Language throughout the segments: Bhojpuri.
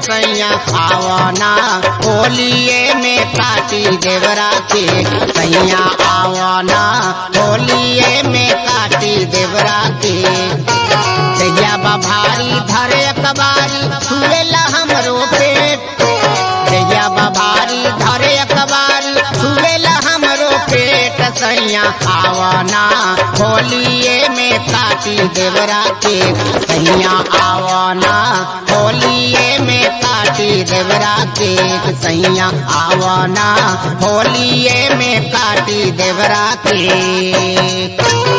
सैया आवना होलिए में काटी देवरा के सैया आवना होलिए में काटी देवरा के जहिया बभारी धरे अकबारी छुएला हमरो पेट जहिया बभारी धरे अकबारी छुएला हमरो पेट सैया आवना होलिए में काटी देवरा के सैया आवना होलिए में काटी देवरा के सैया आवना होलिए में काटी देवरा के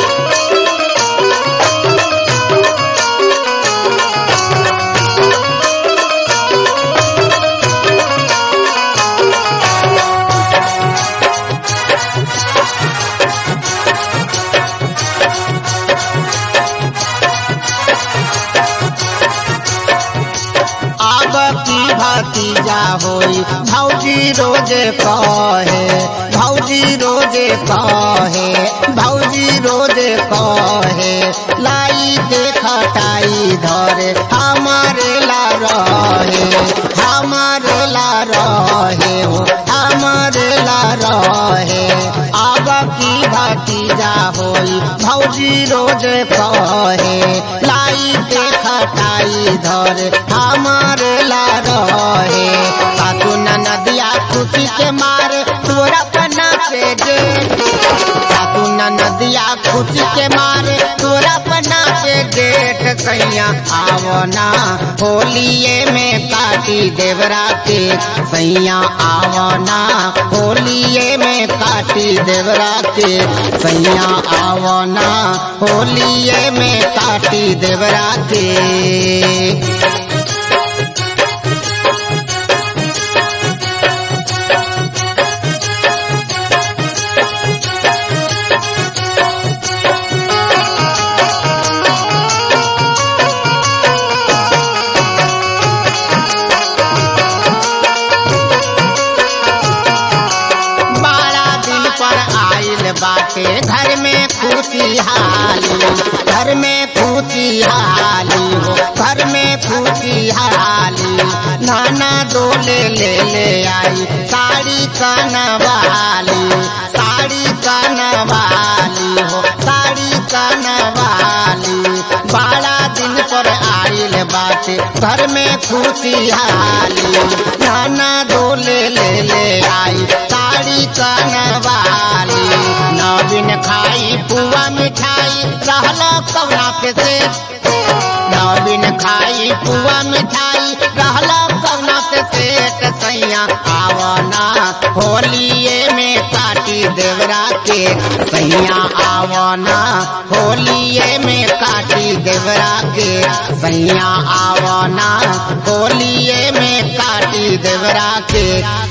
अब की भतीजा होई भौजी रोजे कहे भौजी रोजे कहे भौजी रोजे कहे लाई के खटाई धरे हमारे ला रहे हमारे ला रहे हो हमारे ला रहे अब की भतीजा होई भौजी रोजे कहे लाई के खटाई धरे हमारे ला रहे सासू नदिया खुशी के मारे तोरा पना पे दे सासू नदिया खुशी के मारे तोरा पना पे डेट सैया आवना होलिए में काटी देवरा के सैया आवना होलिए में काटी देवरा के सैया आवना होलिए में काटी देवरा के बारह दिन पर आइल बाटे घर में खुशहाली घर में खुशहाली हो घर में खुशहाली नाना डोले ले ले आई साड़ी कनवाली साड़ी कनवाली हो साड़ी कनवाली बारह दिन पर आइल बाटे घर में खुशहाली नाना डोले ले ले आई साड़ी कनवाली नवीन खाई पुआ मिठाई रहला कवना के से नवीन खाई पुआ मिठाई रहला कवना के सेठ सैया आवना होलिए में काटी देवरा के सैया आवना होलिए में काटी देवरा के सैया आवना होलिए में काटी देवरा के